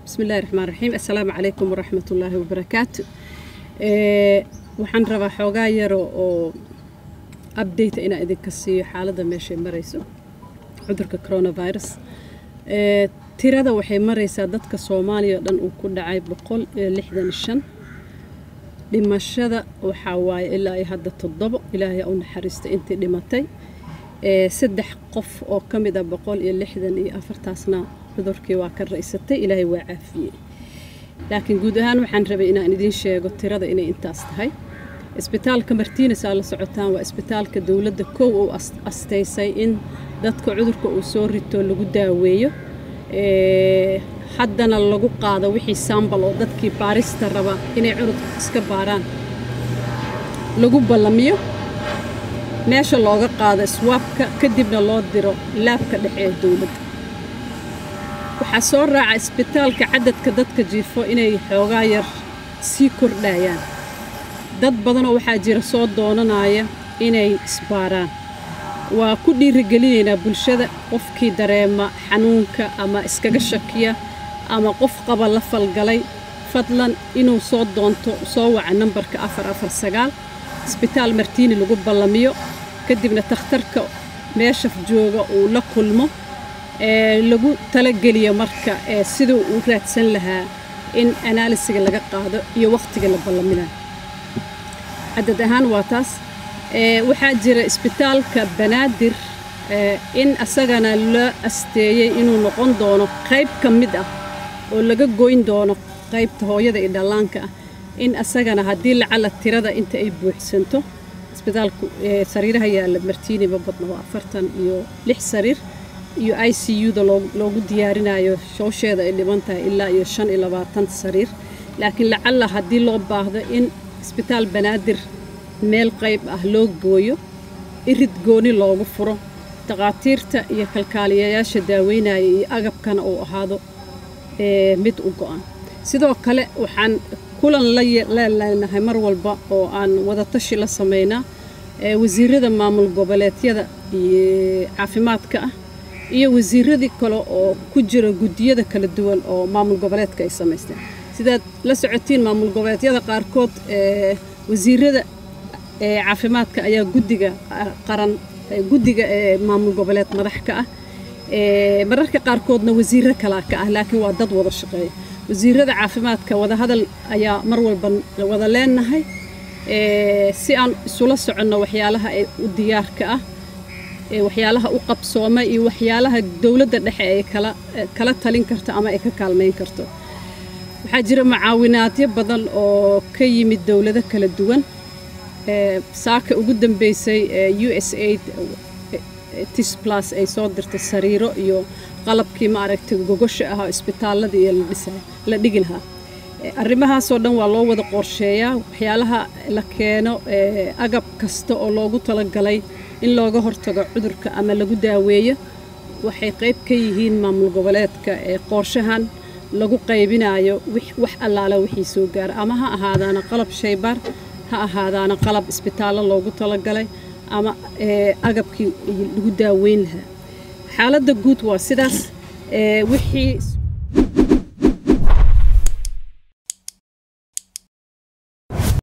bismi illahi raxmaan raxiim assalaamu calaykum waraxmat ullaahi wabarakaatu waxaan rabaa xoogaa yaro oo update inaan idinka siiyo xaaladda meeshay marayso cudurka coronavirus tirada waxay maraysaa dadka soomaaliya o dhan uu ku dhacay boqol iyo lixdan shan dhimashada waxaa waaye ilaa iyo hadda toddobo ilaahay u naxariista intii dhimatay saddex qof oo ka mid a boqol iyo lixdan iyo afartaasna cudurkii waa ka raysatay ilaahay waa caafiyey laakiin guud ahaan waxaan rabay inaan idiin sheego tirada inay intaas tahay isbitaalka martiinis aa la socotaan waa isbitaalka dowladda kow uu astaysay in dadka cudurka uu soo rito lagu daaweeyo haddana lagu qaado wixii sambal oo dadkii baarista raba inay cudurka iska baaraan lagu ballamiyo meesha looga qaado swaabka kadibna loo diro laabka dhexe ee dowladda waxaa soo raaca isbitaalka cadadka dadka jiifo inay xoogaa yar sii kordhayaan dad badanoo waxaa jira soo doonanaya inay isbaaraan waa ku dhiirigelinaynaa bulshada qofkii dareema xanuunka ama iskaga shakiya ama qof qaba la falgalay fadlan inuu soo doonto soo waca nambarka afar afar sagaal isbitaal martiini lagu ballamiyo kadibna takhtarka meesha jooga uu la kulmo lagu talageliyo marka siduu uu raadsan lahaa in anaalisiga laga qaado iyo wakhtiga la ballaminayo cadad ahaan waa taas waxaa jira isbitaalka banaadir in asagana la asteeyey inuu noqon doono qayb ka mid ah oo laga goyn doono qaybta hooyada iyo dhallaanka ah in asagana haddii lacala tirada inta ay buuxsanto isbitaalku sariiraha yaalla martiini ma badna waa afartan iyo lix sariir iyo i c u-da loogu diyaarinayo shoosheeda ay dhiban tahay ilaa iyo shan iyo labaatan sariir laakiin lacalla haddii loo baahdo in isbitaal banaadir meel qayb ah loo gooyo irid gooni loogu furo takhaatiirta iyo kalkaaliyayaasha daaweynaya iyo agabkana uu ahaado mid u go-an sidoo kale waxaan kulan laleelnahay mar walba oo aan wadatashi la samaynaa wasiirada maamul goboleedyada caafimaadka ah iyo wasiiradii kale oo ku jira guddiyada kala duwan oo maamul goboleedka ay samaysteen sidaad la socotiin maamul goboleedyada qaarkood wasiirada caafimaadka ayaa guddiga qaran guddiga ee maamul goboleed madax ka ah mararka qaarkoodna wasiiro kalaa ka ah laakiin waa dad wada shaqeeya wasiirada caafimaadka wadahadal ayaa mar walba wada leenahay si aan isula soconno waxyaalaha ee u diyaarka ah waxyaalaha u qabsooma iyo waxyaalaha dowladda dhexe ay kala talin karto ama ay ka kaalmayn karto waxaa jira mucaawinaadyo badan oo ka yimid dowlado kala duwan saaka ugu dambeysay u s aid tisblas ay soo dirtay sariiro iyo qalabkii maaragtay gogosha ah oo isbitaalada iyo la dhigi lahaa arrimahaasoo dhan waa loo wada qorsheeyaa waxyaalaha la keeno agab kasta oo loogu talagalay in looga hortago cudurka ama lagu daaweeyo waxay qayb ka yihiin maamul goboleedka ee qorshahan lagu qaybinayo wax allaala wixii soo gaara ama ha ahaadaana qalab shaybaar ha ahaadaana qalab isbitaallo loogu talagalay ama agabkii lagu daaweyn lahaa xaaladda guud waa sidaas wixii